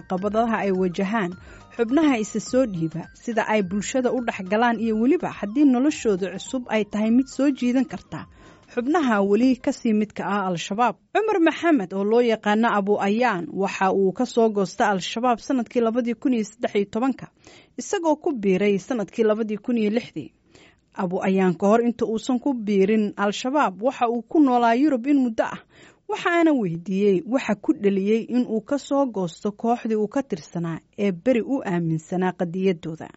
caqabadaha ay wajahaan xubnaha isa soo dhiiba sida ay bulshada u dhex galaan iyo weliba haddii noloshooda cusub ay tahay mid soo jiidan karta xubnaha weli kasii midka ah al-shabaab cumar maxamed oo loo yaqaano abu ayaan waxa uu ka soo goosta al-shabaab sanadkii labadii kun iyo saddex iyo tobanka isagoo ku biiray sanadkii labadii kun iyo lixdii abu ayaan ka hor inta uusan ku biirin al-shabaab waxa uu ku noolaa yurub in muddo ah waxaana weydiiyey waxa ku dheliyey in uu ka soo goosto kooxdii uu ka tirsanaa ee beri u aaminsanaa qadiyadooda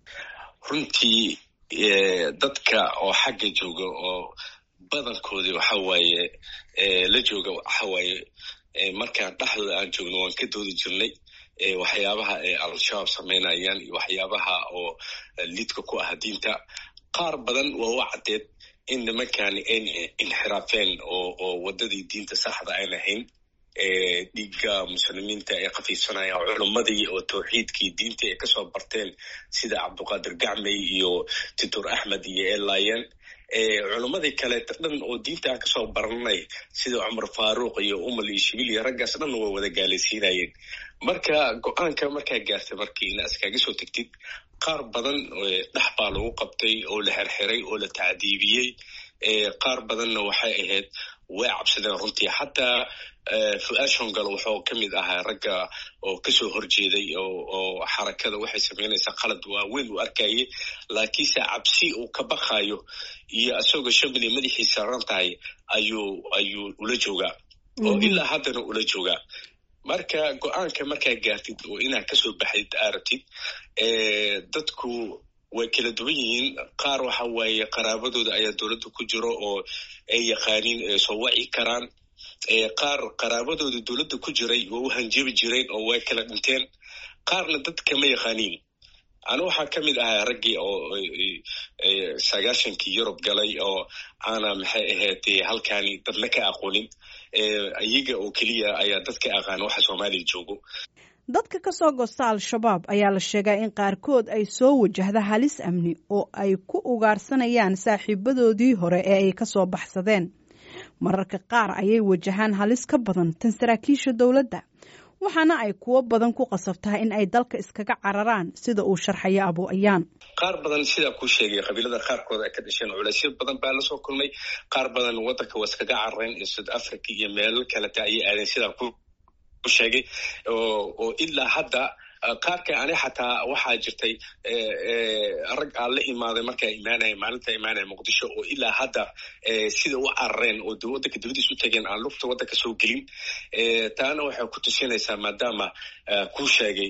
runtii dadka oo xagga jooga oo badankoodii waxa waaye la jooga waxa waaye markaan dhexdooda aan joogno waan ka doodi jirnay waxyaabaha ay al-shabaab samaynayaan iyo waxyaabaha oo lidka ku ah diinta qaar badan waa u caddeed in nimankani ayn inxiraafeen oo oo waddadii diinta saxda ayn ahayn dhiigga muslimiinta ay khafiifsanayaan culummadii oo tawxiidkii diintii ay kasoo barteen sida cabduqaadir gacmey iyo titor axmed iyo elayen culummadii kaleeta dhan oo diinta aan kasoo baranay sida cumar faaruuq iyo umal iyo shibil iyo raggaas dhan way wada gaalaysiinayeen marka go-aanka markaa gaartay markii ina iskaga soo tegtid qaar badan dhex baa lagu qabtay oo la xerxiray oo la tacdiibiyey qaar badanna waxay ahayd way cabsadeen runtii xataa fu-aad shongal wuxuu ka mid ahaa ragga oo kasoo horjeeday oo xarakada waxay samaynaysaa qalad waaweyn uu arkayay laakiinse cabsi uu ka baqayo iyo isagoo shamili madaxiisa ran tahay ayuu ayuu ula joogaa oo ilaa haddana ula joogaa marka go-aanka markaa gaartid oo inaad kasoo baxdid arabtid dadku way kala duwan yihiin qaar waxa waaye qaraabadooda ayaa dowladda ku jiro oo ay yaqaaniin soo waci karaan qaar qaraabadooda dowladda ku jiray waa u hanjabi jireen oo way kala dhinteen qaarna dad kama yaqaaniin anu waxaa ka mid ahaa raggii oo sagaashankii yurub galay oo aana maxay ahayd halkaani dadna ka aqoonin iyaga oo keliya ayaa dad ka aqaana waxa soomaaliya joogo dadka ka soo goosta al-shabaab ayaa la sheegaa in qaarkood ay soo wajahda halis amni oo ay ku ugaarsanayaan saaxiibadoodii hore ee ay ka soo baxsadeen mararka qaar ayay wajahaan halis ka badan tan saraakiisha dowladda waxaana ay kuwo badan ku qasabtaa in ay dalka iskaga cararaan sida uu sharxayo abu ayaan qaar badan sidaa kuu sheegay qabiilada qaarkood ay ka dhasheen culaysyo badan baa lasoo kulmay qaar badan waddanka waa iskaga carareen iyo south africa iyo meelo kaleta ayay aadeen sidaa ku sheegay oo ilaa hadda qaarka ani xataa waxaa jirtay rag aan la imaaday markaa imaanaya maalinta imaanaya muqdisho oo ilaa hadda sida u carareen oo waddanka dibadiis u tageen aan lugta waddanka soo gelin taana waxay ku tusinaysaa maadaama kuu sheegay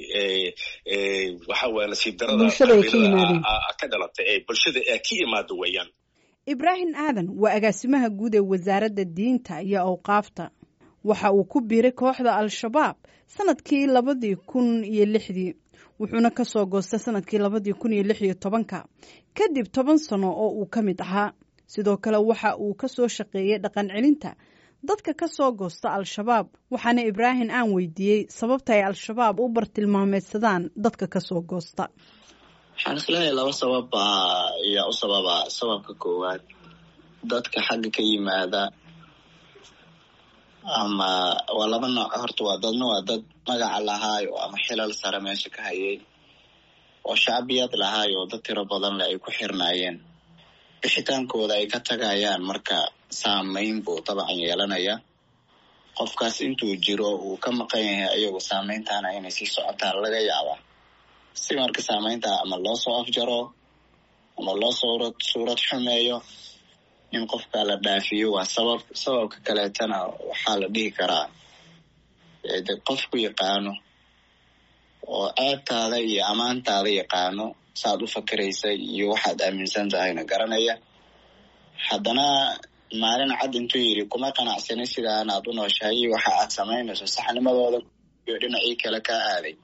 waxa weye nasiib darada ka dhalatay ee bulshada ee ka imaado weeyaan ibraahim aadan waa agaasimaha guud ee wasaaradda diinta iyo awqaafta waxa uu ku biiray kooxda al-shabaab sanadkii labadii kun iyo lixdii wuxuuna ka soo goostay sanadkii labadii kun iyo lix iyo tobanka kadib toban sano oo uu ka mid ahaa sidoo kale waxa uu ka soo shaqeeyey dhaqan celinta dadka ka soo goosta al-shabaab waxaana ibraahim aan weydiiyey sababta ay al-shabaab u bartilmaameedsadaan dadka ka soo goosta waxaan isleeyahay laba sabab ayaa u sababa sababka koowaad dadka xagga ka yimaada ama waa laba nooc horta waa dadna waa dad magaca lahaayo ama xilal sare meesha ka hayay oo shacbiyad lahaayo oo dad tiro badan le ay ku xirnaayeen bixitaankooda ay ka tagayaan marka saameyn buu dabcan yeelanaya qofkaas intuu jiro uu ka maqan yahay ayagu saameyntaana inay sii socotaan laga yaabaa si marka saameynta ama loo soo afjaro ama loo suurad suurad xumeeyo in qofka la dhaafiyo waa sabab sababka kaleetana waxaa la dhihi karaa de qofku yaqaano oo ceebtaada iyo ammaantaada yaqaano saaad u fakeraysa iyo waxaad aaminsan tahayna garanaya haddana maalin cad intuu yidhi kuma qanacsanin sidaan aad u nooshahay iyo waxa aad samaynayso saxnimadooda iyo dhinacii kale kaa aaday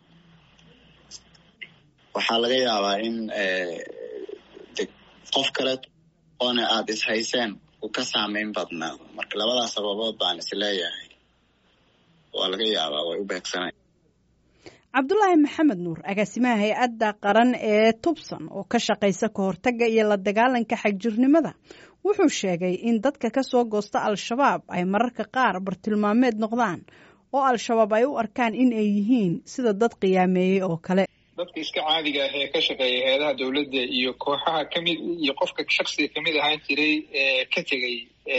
waxaa laga yaabaa in de qof kale oona aada ishayseen uu ka saameyn badnaado marka labadaas sababood baan is leeyahay waa laga yaabaa way u beegsanay cabdulaahi maxamed nuur agaasimaha hay-adda qaran ee tubsan oo ka shaqaysa ka hortagga iyo la dagaalanka xagjirnimada wuxuu sheegay in dadka ka soo goosta al-shabaab ay mararka qaar bartilmaameed noqdaan oo al-shabaab ay u arkaan in ay yihiin sida dad qiyaameeyey oo kale dadka iska caadiga ah ee ka shaqeeya hay-adaha dowladda iyo kooxaha kamid iyo qofka shaksiga kamid ahaan jiray ee ka tegay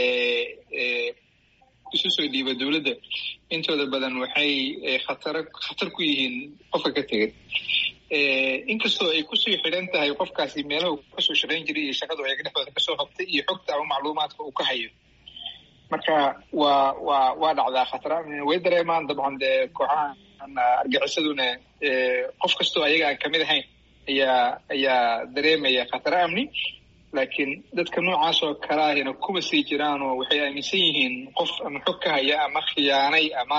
isu soo dhiiba dowladda intooda badan waxay khatar khatar ku yihiin qofka ka tegay inkastoo ay kusii xidhan tahay qofkaasi meelaha uu kasoo shaqayn jiray iyo shaqadu ayaga dhexdooda kasoo qabtay iyo xogta ama macluumaadka uu ka hayo marka waa waa waa dhacdaa khatar way dareemaan dabcan dee kooxaha argaxisaduna qof kastoo ayaga aan kamid ahayn ayaa ayaa dareemaya khataro amni laakiin dadka noocaas oo kale ahina kuwa sii jiraan oo waxay aaminsan yihiin qof ama xog ka haya ama khiyaanay ama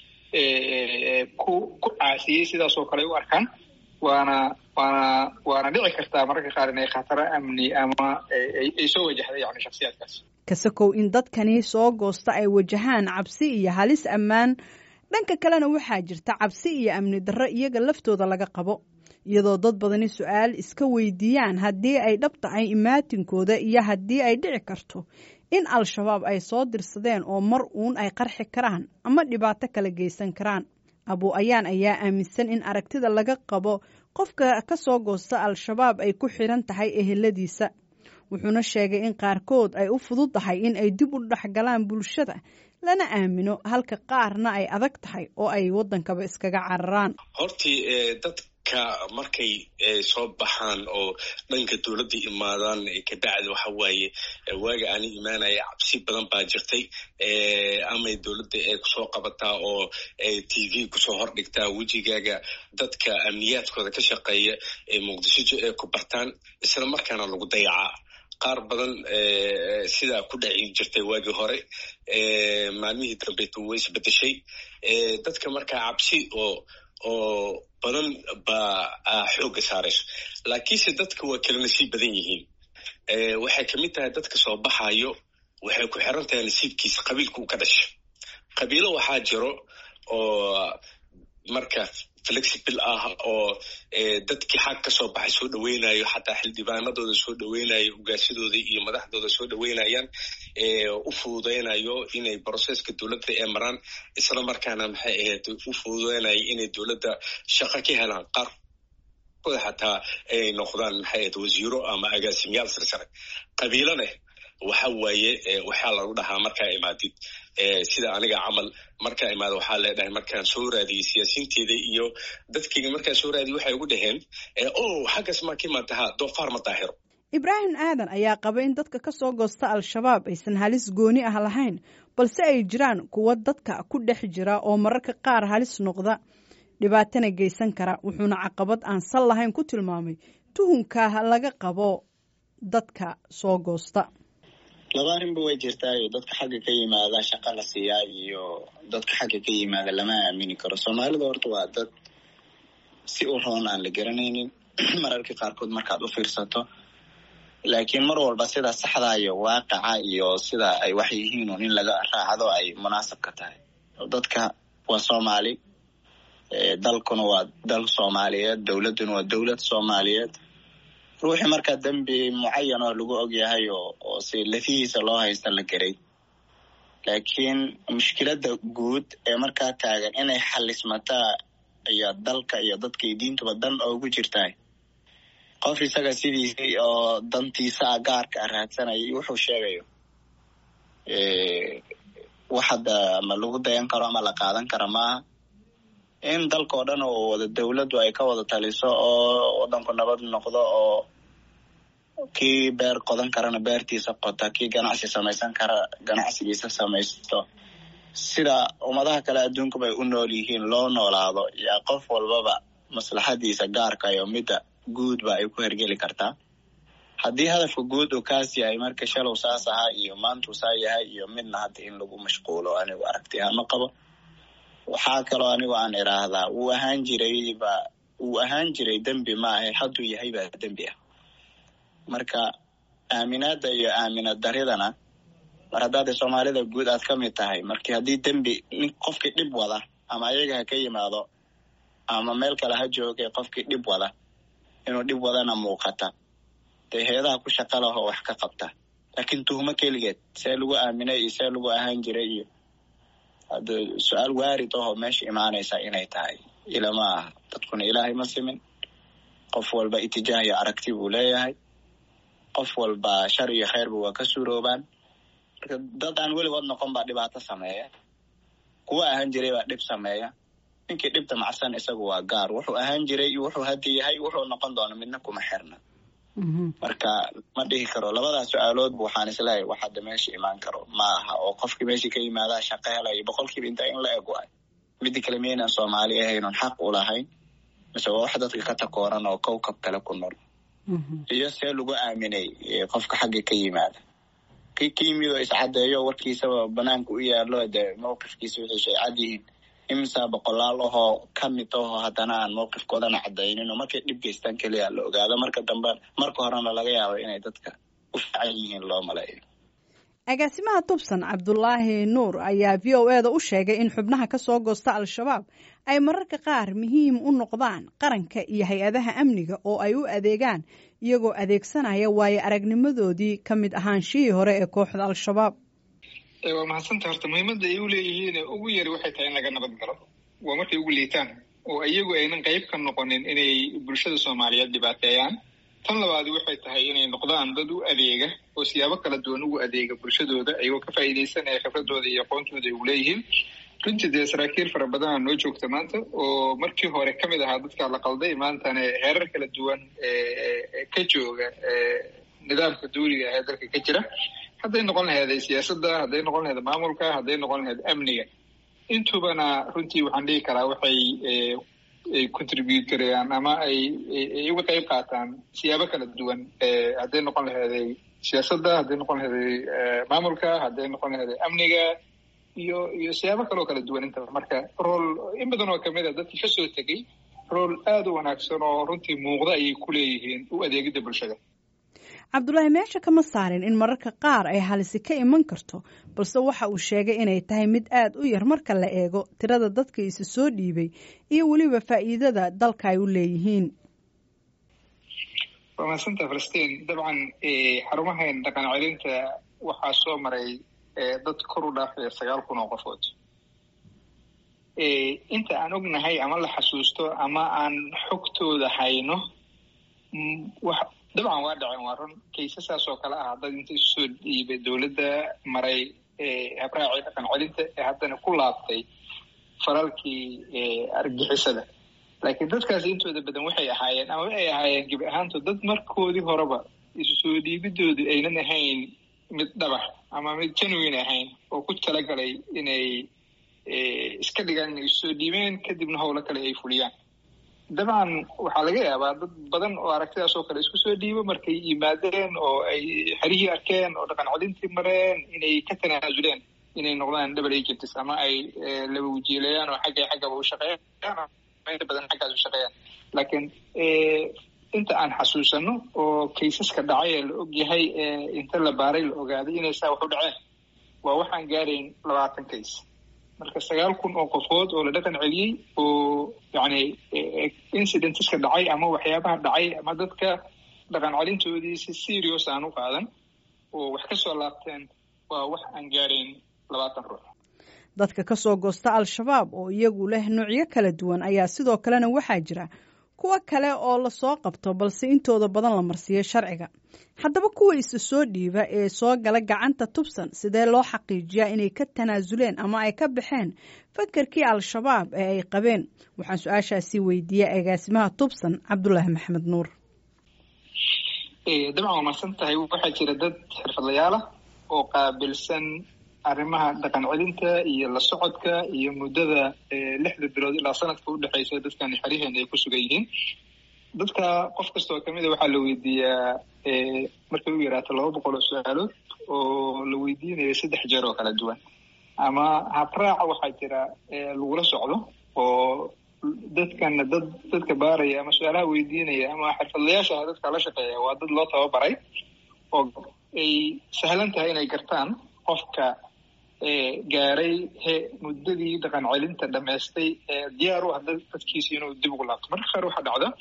ku ku caasiyey sidaas oo kale u arkaan waana waana waana dhici kartaa mararka qaar inay khataro amni ama ay soo wajahday yani shaksiyaadkaas kasakow in dadkani soo goosta ay wajahaan cabsi iyo halis ammaan dhanka kalena waxaa jirta cabsi iyo amni darro iyaga laftooda laga qabo iyadoo dad badani su-aal iska weydiiyaan haddii ay dhab tahay imaatinkooda iyo haddii ay dhici karto in al-shabaab ay soo dirsadeen oo mar uun ay qarxi karaan ama dhibaato kala geysan karaan abu ayaan ayaa aaminsan in aragtida laga qabo qofka ka soo goosta al-shabaab ay ku xidhan tahay eheladiisa wuxuuna sheegay in qaarkood ay u fudud tahay in ay dib u dhexgalaan bulshada lana aamino halka qaarna ay adag tahay oo ay waddankaba iskaga cararaan hortii dadka markay soo baxaan oo dhanka dowladda imaadaan kabacdi waxa waaye waaga aani imaanaya cabsi badan baa jirtay amay dowladda ay kusoo qabataa oo t v kusoo hordhigtaa wejigaaga dadka amniyaadkooda ka shaqeeya ee muqdisho ay ku bartaan isla markaana lagu dayacaa qaar badan sidaa ku dhaci jirtay waagii hore maalmihii dambeetu way isbedeshay dadka markaa cabsi oo oo badan baa xoogga saarayso laakiinse dadka waa kala nasiib badan yihiin waxay kamid tahay dadka soo baxayo waxay ku xiran tahay nasiibkiisa qabiilka uu ka dhasha qabiilo waxaa jiro oo marka flexible ah oo dadkii xag ka soo baxay soo dhaweynayo xataa xildhibaanadooda soo dhaweynayo hogaasidooda iyo madaxdooda soo dhaweynayaan u fududeynayo inay broseska dowladda ee maraan isla markaana maxay ahayd u fududeynayo inay dowladda shaqo ka helaan qaarkooda xataa ay noqdaan maxay ahayd wasiiro ama agaasimayaal sarsare qabiilo leh waxa waaye waxaa lagu dhahaa markaa imaadid sida aniga camal markaa imaada waxaa leedhahay markaan soo raadiyey siyaasiinteeda iyo dadkeyga markaan soo raadiyey waxay ugu dhaheen o xaggaas maa ka imaadaha doofaar ma daahiro ibraahim aadan ayaa qaba in dadka ka soo goosta al-shabaab aysan halis gooni ah lahayn balse ay jiraan kuwa dadka ku dhex jira oo mararka qaar halis noqda dhibaatana geysan kara wuxuuna caqabad aan sal lahayn ku tilmaamay tuhunka laga qabo dadka soo goosta laba arrinba way jirtaayo dadka xagga ka yimaada shaqa la siiyaa iyo dadka xagga ka yimaada lama aamini karo soomaalida horta waa dad si u roon aan la garanaynin mararka qaarkood markaad u fiirsato laakiin mar walba sida saxda iyo waaqaca iyo sida ay wax yihiin un in laga raacdo ay munaasabka tahay dadka waa soomaali dalkuna waa dal soomaaliyeed dowladduna waa dowlad soomaaliyeed ruuxii markaa dembi mucayan oo lagu ogyahay oo oo si lafihiisa loo haysta la geray laakiin mushkiladda guud ee markaa taagan inay xalismataa iyo dalka iyo dadkay diintuba dan oogu jirtahay qof isaga sidiisii oo dantiisa a gaarka a raadsanayay wuxuu sheegayo wax hadda ama lagu dayan karo ama la qaadan kara maaha in dalkao dhan oo wada dowladdu ay ka wada taliso oo waddanku nabad noqdo oo kii beer qodan karana beertiisa qota kii ganacsi samaysan kara ganacsigiisa samaysto sida ummadaha kale adduunkuba ay u nool yihiin loo noolaado yaa qof walbaba maslaxadiisa gaarka iyo midda guudba ay ku hergeli kartaa haddii hadafka guud uu kaas yahay marka shalow saas ahaa iyo maantuu saa yahay iyo midna hadda in lagu mashquulo anigu aragti ahaan ma qabo waxaa kaloo anigu aan idhaahdaa wuu ahaan jiray ba wuu ahaan jiray dembi maahe hadduu yahay baa dembi ah marka aaminaadda iyo aaminad daridana mar haddaada soomaalida guud aad ka mid tahay markii haddii dembi nin qofkii dhib wada ama ayaga ha ka yimaado ama meel kale ha joogay qofkii dhib wada inuu dhib wadana muuqata dee heedaha ku shaqa lahoo wax ka qabta laakiin tuhmo keligeed see lagu aaminay iyo see lagu ahaan jiray iyo hadda su-aal waarid ahoo meesha imaanaysa inay tahay ilama aha dadkuna ilaahay ma simin qof walba itijaah iyo aragti buu leeyahay qof walba shar iyo khayrba waa ka suuroobaan marka dad aan weligood noqon baa dhibaato sameeya kuwa ahaan jiray baa dhib sameeya ninkii dhibta macsan isagu waa gaar wuxuu ahaan jiray iyo wuxuu hadda yahay wuxuu noqon doona midna kuma xirna marka ma dhihi karo labadaas su-aaloodba waxaan isleeyahay wax hadda meesha imaan karo ma aha oo qofkii meeshii ka yimaadaa shaqo helayo boqolkiiba intaa in la eg waay midda kale miyaynaan soomaali ahaynon xaq u lahayn mise waa wax dadka ka takooran oo kowkab kale ku nool iyo see lagu aaminay qofka xagga ka yimaada kii ka yimid oo iscadeeyo warkiisaba banaanka u yaalo dee mawqifkiisa wixiisu ay cad yihiin imisa boqolaal ahoo ka mid ahoo haddana aan mawqifkoodana cadaynin oo markay dhib geystaan keliya la ogaado marka dambe marka horena laga yaabo inay dadka u fiican yihiin loo maleeyo agaasimaha tubsan cabdulaahi nuur ayaa v o e da u sheegay in xubnaha ka soo goosta al-shabaab ay mararka qaar muhiim u noqdaan qaranka iyo hay-adaha amniga oo ay u adeegaan iyagoo adeegsanaya waayo aragnimadoodii ka mid ahaanshihii hore ee kooxda al-shabaab waa mahadsanta horta muhiimadda ay u leeyihiin ugu yari waxay tahay in laga nabad galo waa markay ugu liitaan oo iyagu aynan qayb ka noqonin inay bulshada soomaaliyeed dhibaateeyaan tan labaadi waxay tahay inay noqdaan dad u adeega oo siyaabo kala duwan ugu adeega bulshadooda ayagoo ka faa'iidaysanaya khibradooda iyo aqoontooda ay uleeyihiin runtii dee saraakiil fara badana noo joogta maanta oo markii hore ka mid ahaa dadka la qalday maantana heerar kala duwan ka jooga nidaamka duuriga ee dalka ka jira hadday noqon laheed siyaasadda hadday noqon laheed maamulka hadday noqon laheed amniga intubana runtii waxaan dhihi karaa waxay ay contribute garayaan ama ay uga qayb qaataan siyaabo kala duwan hadday noqon laheeday siyaasadda hadday noqon laheeday maamulka hadday noqon laheeday amniga iyo iyo siyaabo kaloo kala duwan intaba marka rool in badan oo kamid a dadkii kasoo tegey rool aada u wanaagsan oo runtii muuqda ayay ku leeyihiin u adeegidda bulshada cabdulaahi meesha kama saarin in mararka qaar ay halisi ka iman karto balse waxa uu sheegay inay tahay mid aada u yar marka la eego tirada dadka isa soo dhiibay iyo weliba faa'iidada dalka ay u leeyihiin waa mahadsanta falastiin dabcan xarumahan dhaqan celinta waxaa soo maray dad kor u dhaafaya sagaal kun oo qofood inta aan ognahay ama la xasuusto ama aan xogtooda hayno dabcan waa dhaceen waa run kaysasaas oo kale ah dad inta isu soo dhiibay dowladda maray habraacii dhaqan celinta ee haddana ku laabtay falalkii argixisada laakiin dadkaasi intooda badan waxay ahaayeen ama ay ahaayeen gebi ahaantood dad markoodii horeba isu soo dhiibidoodu aynan ahayn mid dhabax ama mid genuine ahayn oo ku talagalay inay iska dhigaan inay isu soo dhiibeen kadibna howlo kale ay fuliyaan dabcan waxaa laga yaabaa dad badan oo aragtidaas oo kale isku soo dhiibo markay yimaadeen oo ay xerihii arkeen oo dhaqan celintii mareen inay ka tanaasuleen inay noqdaan double agents ama ay laba wajiilayaan oo xagga xaggaba u shaqeeyaan inta badan xaggaas u shaqeeyaan laakiin inta aan xasuusano oo kaysaska dhacay ee la og yahay inta la baaray la ogaaday inay saa wax u dhaceen waa waxaan gaarayn labaatan kays marka sagaal kun oo qofood oo la dhaqan celiyey oo yani incidenteska dhacay ama waxyaabaha dhacay ama dadka dhaqan celintoodii si serious aan u qaadan oo wax ka soo laabteen waa wax aan gaarayn labaatan ruux dadka ka soo goosta al-shabaab oo iyagu leh noocyo kala duwan ayaa sidoo kalena waxaa jira kuwo kale oo lasoo qabto balse intooda badan la marsiiyo sharciga haddaba kuwa isa soo dhiiba ee soo gala gacanta tubsan sidee loo xaqiijiyaa inay ka tanaasuleen ama ay ka baxeen fakarkii al-shabaab ee ay qabeen waxaan su-aashaasi weydiiyey agaasimaha tubsan cabdulaahi maxamed nuur dabcan waa mahadsan tahay waxaa jira dad xirfadlayaalah oo qaabilsan arrimaha dhaqan celinta iyo la socodka iyo muddada lixda bilood ilaa sanadka udhexeysa dadkan xeryaheena ay ku sugan yihiin dadka qof kasta oo kamid a waxaa la weydiiyaa markay u yaraato laba boqol oo su-aalood oo la weydiinayo saddex jeer oo kala duwan ama habraaca waxaa jira lagula socdo oo dadkana dad dadka baaraya ama su-aalaha weydiinaya ama xirfadlayaasha dadka la shaqeeya waa dad loo tababaray oo ay sahlan tahay inay gartaan qofka gaaray he muddadii dhaqan celinta dhamaystay diyaar u ah dadkiisa inuu dib ugu laabto marka qaar waxaa dhacda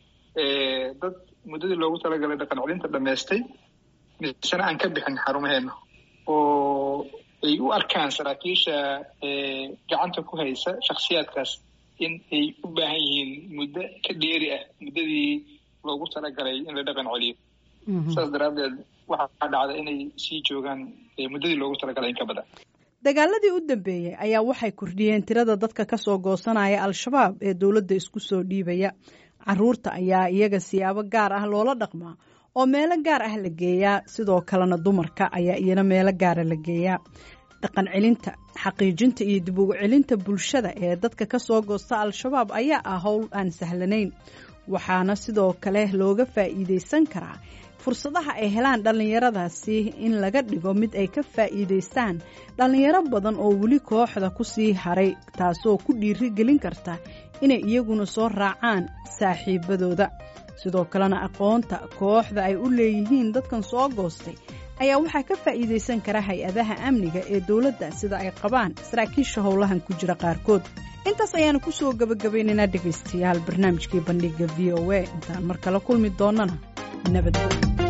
dad muddadii loogu talagalay dhaqan celinta dhamaystay misena aan ka bixin xarumaheena oo ay u arkaan saraakiisha gacanta ku haysa shaksiyaadkaas in ay u baahan yihiin muddo ka dheeri ah muddadii loogu talagalay in la dhaqan celiyo saas daraaddeed waxaa dhacda inay sii joogaan muddadii loogu talagalay in ka badan dagaaladii u dambeeyey ayaa waxay kordhiyeen tirada dadka ka soo goosanaya al-shabaab ee dowladda isku soo dhiibaya caruurta ayaa iyaga siyaabo gaar ah loola dhaqmaa oo meelo gaar ah la geeyaa sidoo kalena dumarka ayaa iyana meelo gaara la geeyaa dhaqan celinta xaqiijinta iyo dib ugu celinta bulshada ee dadka ka soo goosta al-shabaab ayaa ah howl aan sahlanayn waxaana sidoo kale looga faa'iidaysan karaa fursadaha ay helaan dhallinyaradaasi in laga dhigo mid ay ka faa'iidaystaan dhallinyaro badan oo weli kooxda ku sii haray taasoo ku dhiiri gelin karta inay iyaguna soo raacaan saaxiibadooda sidoo kalena aqoonta kooxda ay u leeyihiin dadkan soo goostay ayaa waxaa ka faa'iidaysan kara hay-adaha amniga ee dowladda sida ay qabaan saraakiisha howlahan ku jira qaarkood intaas ayaanu ku soo gebagabaynaynaa dhegaystayaal barnaamijkii bandhiga v o a intaan mar kale kulmi doonnana nabad